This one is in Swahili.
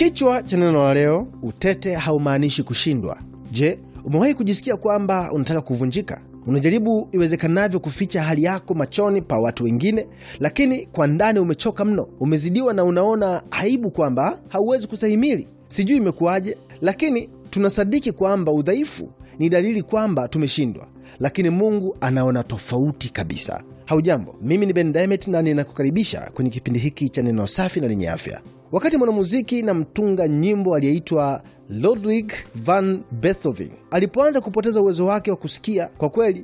Kichwa cha neno la leo, utete haumaanishi kushindwa. Je, umewahi kujisikia kwamba unataka kuvunjika? Unajaribu iwezekanavyo kuficha hali yako machoni pa watu wengine, lakini kwa ndani umechoka mno, umezidiwa na unaona aibu kwamba hauwezi kustahimili. Sijui imekuwaje, lakini tunasadiki kwamba udhaifu ni dalili kwamba tumeshindwa, lakini Mungu anaona tofauti kabisa. Haujambo, mimi ni Ben Diamond na ninakukaribisha kwenye kipindi hiki cha neno safi na lenye afya. Wakati mwanamuziki na mtunga nyimbo aliyeitwa Ludwig van Beethoven alipoanza kupoteza uwezo wake wa kusikia, kwa kweli